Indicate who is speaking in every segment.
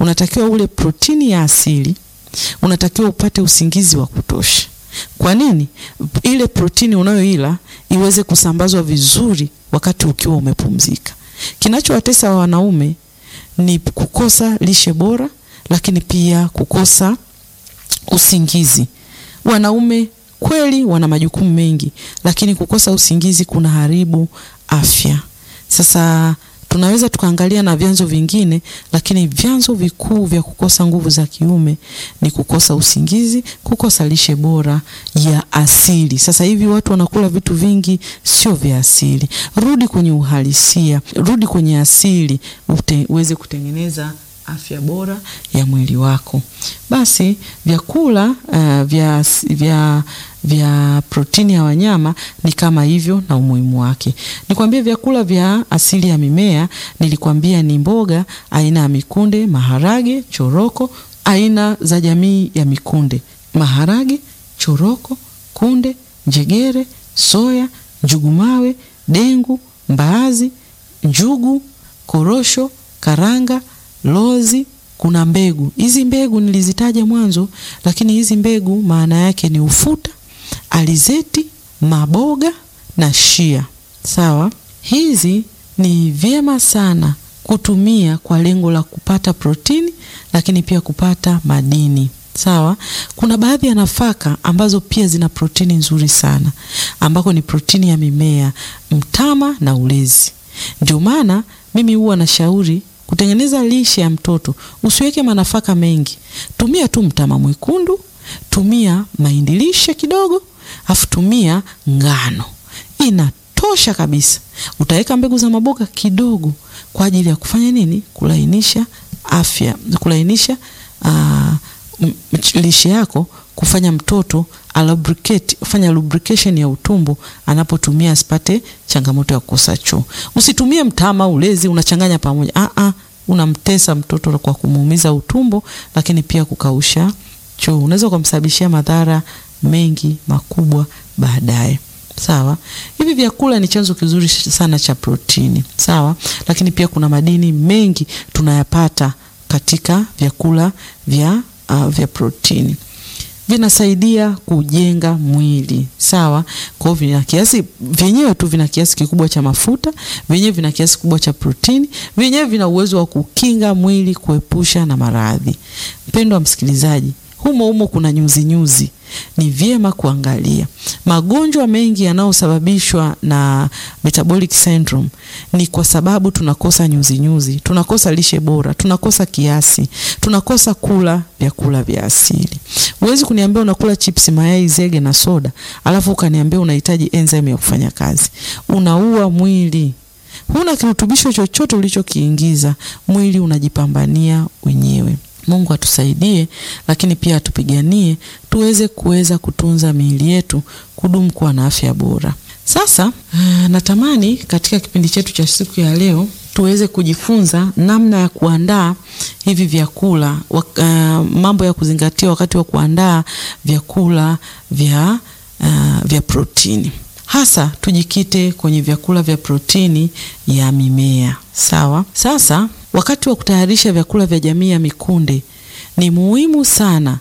Speaker 1: unatakiwa ule protini ya asili, unatakiwa upate usingizi wa kutosha. Kwa nini? Ile protini unayoila iweze kusambazwa vizuri wakati ukiwa umepumzika. Kinachowatesa wanaume ni kukosa lishe bora, lakini pia kukosa usingizi. Wanaume kweli wana majukumu mengi, lakini kukosa usingizi kuna haribu afya. Sasa tunaweza tukaangalia na vyanzo vingine, lakini vyanzo vikuu vya kukosa nguvu za kiume ni kukosa usingizi, kukosa lishe bora ya asili. Sasa hivi watu wanakula vitu vingi sio vya asili. Rudi kwenye uhalisia, rudi kwenye asili ute, uweze kutengeneza afya bora ya mwili wako. Basi vyakula uh, vya, vya, vya protini ya wanyama ni kama hivyo na umuhimu wake. Nikwambie vyakula vya asili ya mimea, nilikwambia ni mboga aina ya mikunde, maharage, choroko, aina za jamii ya mikunde: maharage, choroko, kunde, njegere, soya, njugumawe, dengu, mbaazi, njugu, korosho, karanga lozi kuna mbegu. Hizi mbegu nilizitaja mwanzo, lakini hizi mbegu maana yake ni ufuta, alizeti, maboga na shia. Sawa, hizi ni vyema sana kutumia kwa lengo la kupata protini, lakini pia kupata madini. Sawa, kuna baadhi ya nafaka ambazo pia zina protini nzuri sana, ambako ni protini ya mimea, mtama na ulezi. Ndio maana mimi huwa nashauri kutengeneza lishe ya mtoto usiweke manafaka mengi, tumia tu mtama mwekundu, tumia mahindi lishe kidogo, afu tumia ngano, inatosha kabisa. Utaweka mbegu za maboga kidogo kwa ajili ya kufanya nini? Kulainisha afya, kulainisha uh, lishe yako, kufanya mtoto alubricate, fanya lubrication ya utumbo anapotumia asipate changamoto ya kukosa choo. Usitumie mtama, ulezi unachanganya pamoja. Ah ah, unamtesa mtoto kwa kumuumiza utumbo, lakini pia kukausha choo. Unaweza kumsababishia madhara mengi makubwa baadaye. Sawa, hivi vyakula ni chanzo kizuri sana cha protini. Sawa, lakini pia kuna madini mengi tunayapata katika vyakula vya, uh, vya protini vinasaidia kujenga mwili sawa. Kwa hiyo vina kiasi vyenyewe tu vina kiasi kikubwa cha mafuta, vyenyewe vina kiasi kikubwa cha protini, vyenyewe vina uwezo wa kukinga mwili kuepusha na maradhi. Mpendwa msikilizaji, humo humo kuna nyuzi nyuzi, ni vyema kuangalia magonjwa mengi yanayosababishwa na metabolic syndrome ni kwa sababu tunakosa nyuzi nyuzi, tunakosa lishe bora, tunakosa kiasi, tunakosa kula vyakula vya asili. Huwezi kuniambia unakula chips, mayai, zege na soda, alafu ukaniambia unahitaji enzyme ya kufanya kazi. Unaua mwili. Huna kirutubisho chochote ulichokiingiza, mwili unajipambania wenyewe. Mungu atusaidie, lakini pia atupiganie tuweze kuweza kutunza miili yetu kudumu kuwa na afya bora. Sasa natamani katika kipindi chetu cha siku ya leo tuweze kujifunza namna ya kuandaa hivi vyakula uh, mambo ya kuzingatia wakati wa kuandaa vyakula vya, uh, vya protini hasa tujikite kwenye vyakula vya protini ya mimea. Sawa. Sasa wakati wa kutayarisha vyakula vya jamii ya mikunde ni muhimu sana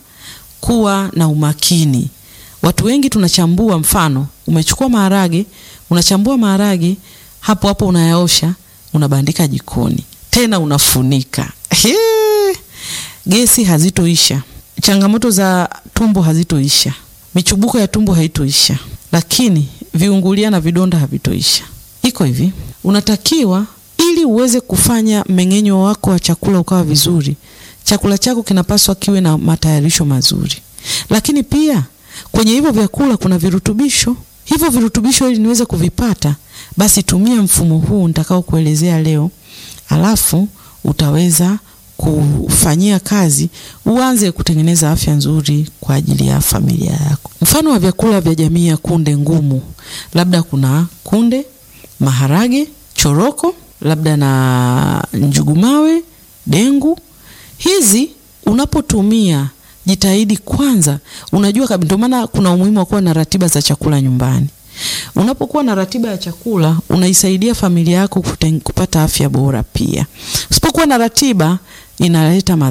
Speaker 1: kuwa na umakini. Watu wengi tunachambua, mfano umechukua maharage, unachambua maharage hapo hapo, unayaosha, unabandika jikoni, tena unafunika. Hee, gesi hazitoisha, changamoto za tumbo hazitoisha, michubuko ya tumbo haitoisha, lakini viungulia na vidonda havitoisha. Iko hivi, unatakiwa ili uweze kufanya mmeng'enyo wako wa chakula ukawa vizuri, chakula chako kinapaswa kiwe na matayarisho mazuri, lakini pia kwenye hivyo vyakula kuna virutubisho. Hivyo virutubisho ili niweze kuvipata, basi tumia mfumo huu nitakao kuelezea leo, alafu utaweza kufanyia kazi, uanze kutengeneza afya nzuri kwa ajili ya familia yako. Mfano wa vyakula vya jamii ya kunde ngumu, labda kuna kunde, maharage, choroko, labda na njugumawe, dengu. Hizi unapotumia jitahidi kwanza, unajua kabisa. Ndio maana kuna umuhimu wa kuwa na ratiba za chakula nyumbani. Unapokuwa na ratiba ya chakula, unaisaidia familia yako kupata afya bora. Pia usipokuwa na ratiba inaleta